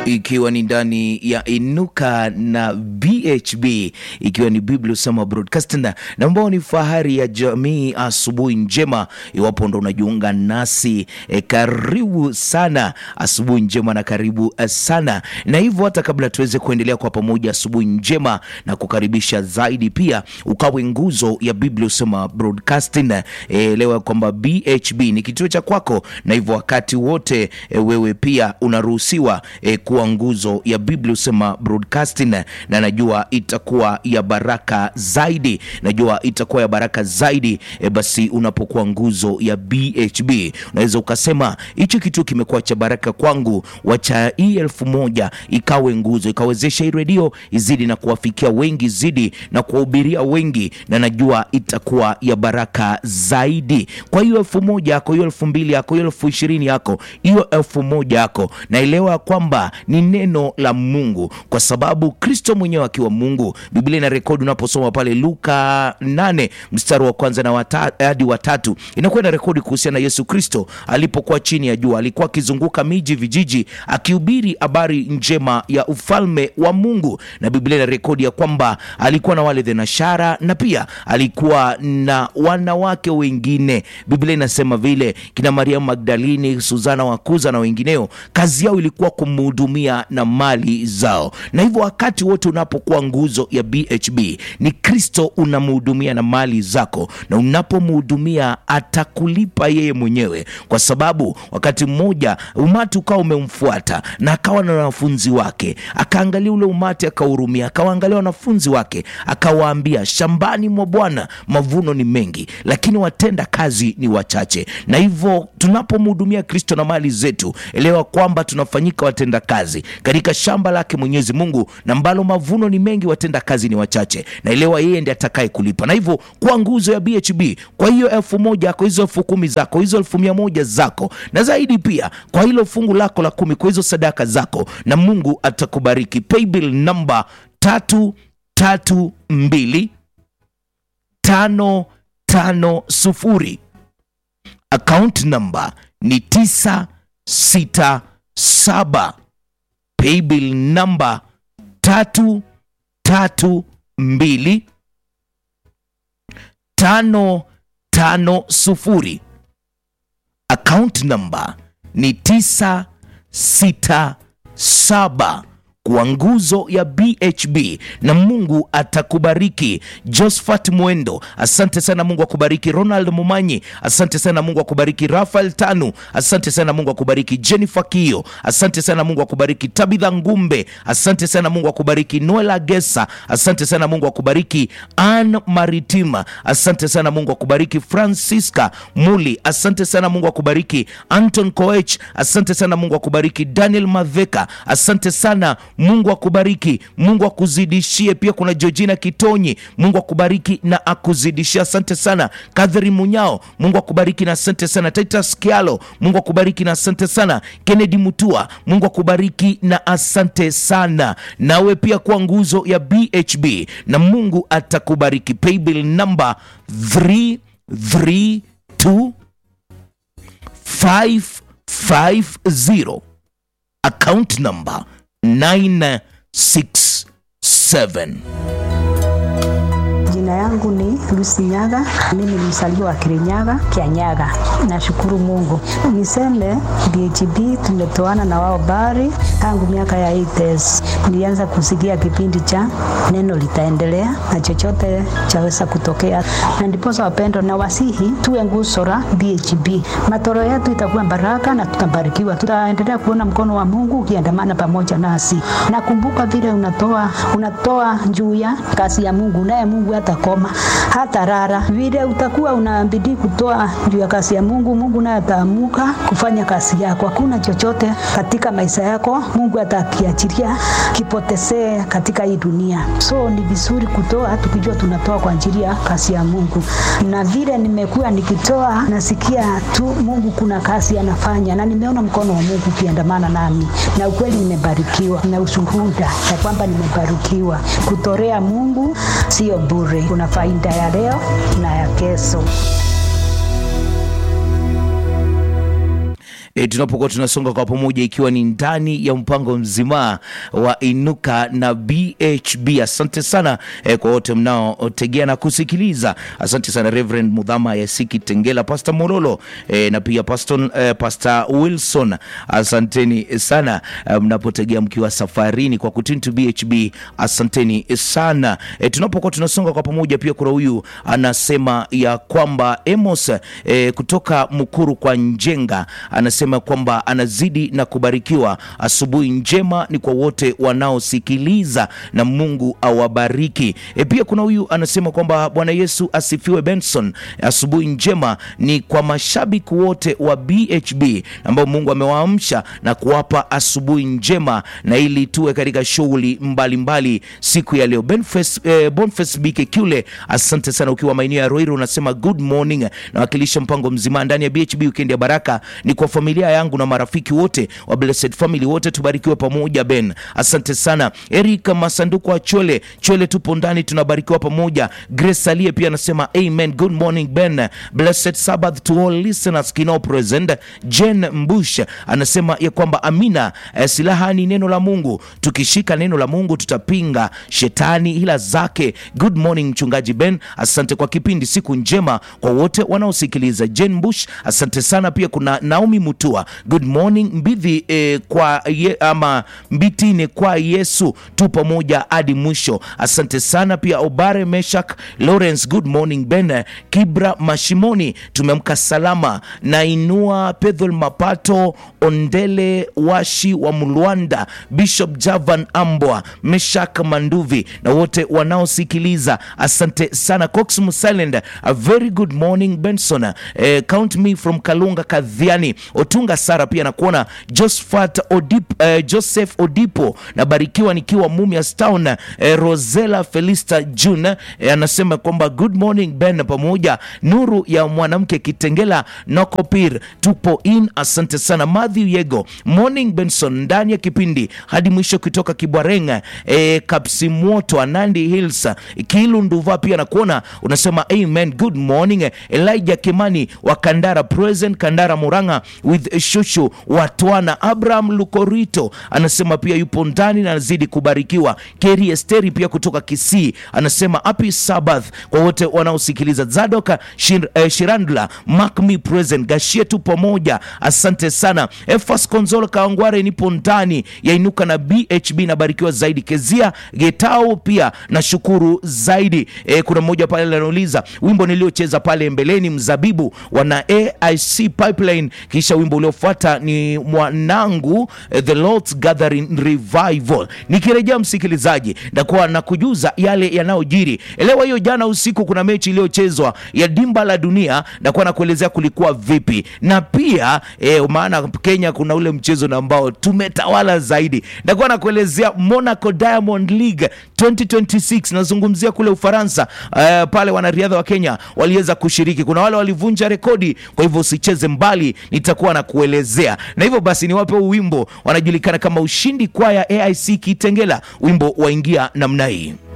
ikiwa ni ndani ya Inuka na BHB, ikiwa ni Biblia Usema Broadcasting na ambao ni fahari ya jamii. Asubuhi njema, iwapo ndo unajiunga nasi e, karibu sana, asubuhi njema na karibu sana. Na hivyo hata kabla tuweze kuendelea kwa pamoja, asubuhi njema na kukaribisha zaidi, pia ukawe nguzo ya Biblia Usema Broadcasting. E, leo kwamba BHB ni kituo cha kwako, na hivyo wakati wote e, wewe pia unaruhusiwa e, kuwa nguzo ya Biblia Usema Broadcasting, na najua itakuwa ya baraka zaidi, najua itakuwa ya baraka zaidi e, basi unapokuwa nguzo ya BHB unaweza ukasema hicho kitu kimekuwa cha baraka kwangu, wacha hii elfu moja ikawe nguzo, ikawezesha hii redio izidi na kuwafikia wengi zidi na kuwahubiria wengi, na najua itakuwa ya baraka zaidi. Kwa hiyo elfu moja yako, hiyo elfu mbili yako, hiyo elfu ishirini yako, hiyo elfu moja yako, naelewa kwamba ni neno la Mungu, kwa sababu Kristo mwenyewe akiwa Mungu, Biblia ina rekodi unaposoma pale Luka 8 mstari wa kwanza na wata, hadi watatu inakuwa ina rekodi kuhusiana na Yesu Kristo alipokuwa chini ya jua, alikuwa akizunguka miji vijiji, akihubiri habari njema ya ufalme wa Mungu, na Biblia ina rekodi ya kwamba alikuwa na wale thenashara na pia alikuwa na wanawake wengine. Biblia inasema vile kina Mariamu Magdalini, Suzana Wakuza na wengineo, kazi yao ilikuwa kumhudumia na mali zao. Na hivyo wakati wote unapokuwa nguzo ya BHB ni Kristo unamhudumia na mali zako, na unapomhudumia atakulipa yeye mwenyewe, kwa sababu wakati mmoja umati ukawa umemfuata na akawa na wanafunzi wake, akaangalia ule umati akahurumia, akawaangalia wanafunzi wake akawaambia, shambani mwa Bwana mavuno ni mengi, lakini watenda kazi ni wachache. Na hivyo tunapomhudumia Kristo na mali zetu, elewa kwamba tunafanyika watenda kazi katika shamba lake Mwenyezi Mungu, na ambalo mavuno ni mengi, watenda kazi ni wachache, na elewa yeye ndiye atakaye kulipa. Na hivyo kwa nguzo ya BHB, kwa hiyo elfu moja yako, hizo elfu kumi zako, hizo elfu mia moja zako na zaidi, pia kwa hilo fungu lako la kumi, kwa hizo sadaka zako, na Mungu atakubariki. Paybill namba tatu tatu mbili tano tano sufuri account number ni tisa sita saba paybill number tatu tatu mbili tano tano sufuri account number ni tisa sita saba kwa nguzo ya BHB na Mungu atakubariki. Josephat Mwendo, asante sana, Mungu akubariki. Ronald Mumanyi, asante sana, Mungu akubariki. Rafael Tanu, asante sana, Mungu akubariki. Jennifer Kio, asante sana, Mungu akubariki. Tabitha Ngumbe, asante sana, Mungu akubariki. Noela Gesa, asante sana, Mungu akubariki. Ann Maritima, asante sana, Mungu akubariki. Francisca Muli, asante sana, Mungu akubariki. Anton Koech, asante sana, Mungu akubariki. Daniel Maveka, asante sana Mungu akubariki, Mungu akuzidishie. Pia kuna Georgina Kitonyi, Mungu akubariki na akuzidishie. Asante sana Catherine Munyao, Mungu akubariki na asante sana. Titus Kialo, Mungu akubariki na asante sana. Kennedy Mutua, Mungu akubariki na asante sana. Nawe pia kwa nguzo ya BHB na Mungu atakubariki. Paybill number 332 550 account number 967. Jina yangu ni Lucy Nyaga, mimi ni msaliwa wa Kirinyaga, Kianyaga. Nashukuru Mungu. Niseme BHB tumetoana na wao bari tangu miaka ya 80s. Nilianza kusikia kipindi cha neno litaendelea na chochote chaweza kutokea, na ndiposa wapendo na wasihi tuwe nguzo la BHB. Matoro yetu itakuwa baraka na tutabarikiwa, tutaendelea kuona mkono wa Mungu ukiandamana pamoja nasi. Nakumbuka vile unatoa unatoa juu ya kazi ya Mungu, naye Mungu hatakoma hata rara. Vile utakuwa unabidi kutoa juu ya kazi ya Mungu, Mungu naye ataamuka kufanya kazi yako. Hakuna chochote katika maisha yako Mungu atakiachilia kipotezee katika hii dunia. So ni vizuri kutoa tukijua tunatoa kwa ajili ya kazi ya Mungu, na vile nimekuwa nikitoa, nasikia tu Mungu kuna kazi anafanya, na nimeona mkono wa Mungu ukiandamana nami, na ukweli nimebarikiwa na ushuhuda ya kwamba nimebarikiwa. Kutorea Mungu sio bure, kuna faida ya leo na ya kesho. e, tunapokuwa tunasonga kwa pamoja, ikiwa ni ndani ya mpango mzima wa Inuka na BHB. Asante sana e, kwa wote mnaotegea na kusikiliza. Asante sana Reverend Mudhama Yasiki Tengela, Pastor Mololo e, na pia Pastor, e, Pastor Wilson, asanteni sana e, mnapotegea mkiwa safarini kwa kutuni to BHB, asanteni sana e, tunapokuwa tunasonga kwa pamoja. Pia kuna huyu anasema ya kwamba Amos e, kutoka Mukuru kwa Njenga anasema kwamba anazidi na kubarikiwa. Asubuhi njema ni kwa wote wanaosikiliza na Mungu awabariki. E, pia kuna huyu anasema kwamba Bwana Yesu asifiwe. Benson, asubuhi njema ni kwa mashabiki wote wa BHB ambao Mungu amewaamsha na kuwapa asubuhi njema, na ili tuwe katika shughuli mbalimbali siku ya leo. Boniface, eh, Boniface Bikekule, asante sana ukiwa maeneo ya Roiro, unasema good morning, nawakilisha mpango mzima ndani ya BHB weekend ya baraka ni kwa familia yangu na marafiki wote wa Blessed Family wote, tubarikiwe pamoja. Ben, asante sana. Eric Masanduku wa Chole Chole, tupo ndani tunabarikiwa pamoja. Grace Alie pia anasema amen, good morning Ben, blessed Sabbath to all listeners kino present. Jen Mbush anasema ya kwamba amina, eh, silaha ni neno la Mungu, tukishika neno la Mungu tutapinga shetani hila zake. Good morning mchungaji Ben, asante kwa kipindi, siku njema kwa wote wanaosikiliza. Jen Mbush, asante sana. Pia kuna Naomi Mutua, good morning mbidhi eh, kwa ye, ama mbitine kwa Yesu tu pamoja hadi mwisho, asante sana. Pia Obare Meshak Lawrence, good morning Ben Kibra Mashimoni, tumeamka salama. Nainua Pedhol Mapato Ondele Washi wa Mlwanda, Bishop Javan Ambwa, Meshak Manduvi na wote wanaosikiliza, asante sana. Cox Musilend, a very good morning Benson, eh, count me from Kalunga Kadhiani Otunga Sara pia nakuona Josephat Odip, eh, Joseph Odipo nabarikiwa nikiwa Mumias Town. Eh, Rosela Felista June eh, anasema kwamba good morning Ben pamoja nuru ya mwanamke Kitengela Nokopir tupo in, asante sana. Matthew Yego morning Benson ndani ya kipindi hadi mwisho kutoka Kibwarenga eh, Kapsimwoto Anandi Hills Kilu Nduva pia nakuona unasema amen good morning. Elijah Kimani wa Kandara present Kandara Muranga with shushu Watwana. Abraham Lukorito anasema pia yupo ndani na anazidi kubarikiwa. Keri Esteri pia kutoka Kisii anasema happy Sabbath kwa wote wanaosikiliza. Zadoka Shir, eh, Shirandula Makmi present Gashie tu pamoja, asante sana. Efas Konzolo Kaangware nipo ndani ya Inuka na BHB nabarikiwa zaidi. Kezia Getao pia nashukuru zaidi. E, kuna mmoja pale anauliza wimbo niliocheza pale mbeleni mzabibu wana AIC Pipeline, kisha wimbo uliofuata ni mwanangu eh, The Lord's Gathering Revival. Nikirejea msikilizaji, ndakuwa na kujuza yale yanayojiri. Elewa hiyo, jana usiku kuna mechi iliyochezwa ya dimba la dunia, ndakuwa na kuelezea kulikuwa vipi, na pia eh, maana Kenya kuna ule mchezo na ambao tumetawala zaidi, ndakuwa na kuelezea Monaco Diamond League 2026 nazungumzia kule Ufaransa. Uh, pale wanariadha wa Kenya waliweza kushiriki, kuna wale walivunja rekodi, kwa hivyo usicheze mbali, nitakuwa na kuelezea. Na hivyo basi niwape huu wimbo, wanajulikana kama Ushindi Kwaya AIC Kitengela, wimbo waingia namna hii.